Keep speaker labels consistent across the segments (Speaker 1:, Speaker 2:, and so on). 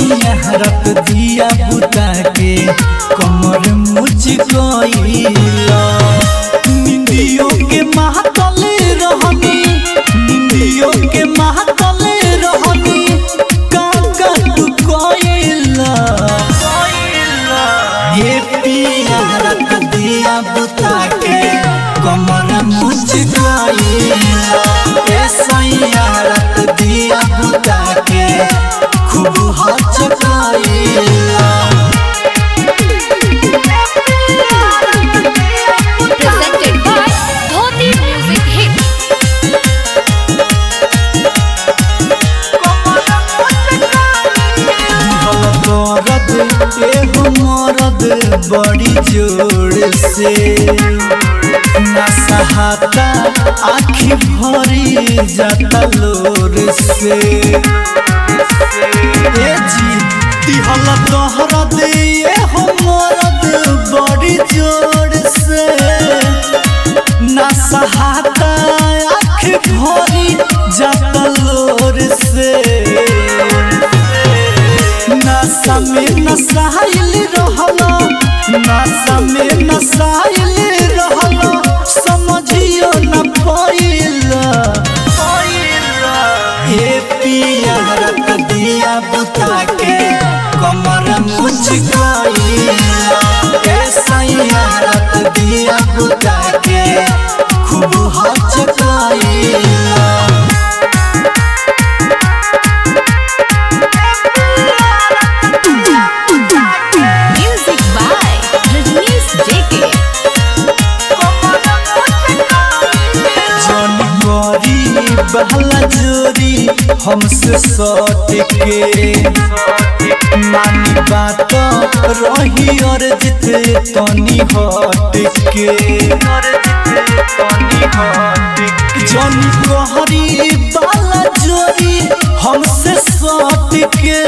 Speaker 1: सैया रत दिया बुता के कमर मुझ गईला निंदियों के महतल रहनी निंदियों के महतल रहनी काका तू कोइला ये पिया रत दिया बुता के कमर मुझ गईला ए सैया रत दिया बुता के खूब हचकाइला
Speaker 2: presented by Dhoti Music Hit.
Speaker 1: दर्द एगो मरद बड़ी जोर से ना सहाता आखी भरी जाता लोर से ए जी दिहल दहरद एगो मरद बड़ी जोर से ना सहाता आँख भरी जाता लोर से नशा में नसाइल रहला नशा में नसाइल रहला समझियो न पाइला हे पिया रत दिया बुता के कमर मुझ गईला हे सैया रत दिया बुता के खूब हचकाइला
Speaker 2: Music by Rajnish JK.
Speaker 1: जन करी बहला जोरी हमसे सट के मानी बात रही और जित तनी हट के जन कहरी बाला जोरी हमसे सट के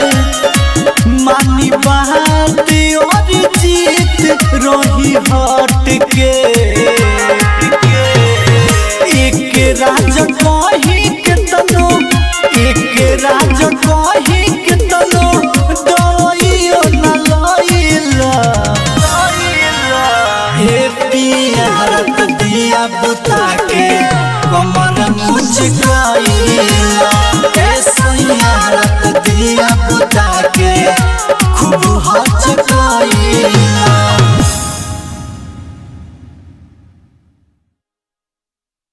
Speaker 1: मानी बात और जीत रही हट के एक राज कही के तनो एक राज कही के तनो दवाइयो न लइला हे पिया हरत दिया बुता के कमर मुझ गईला हे सैया हरत दिया बुता के खूब हच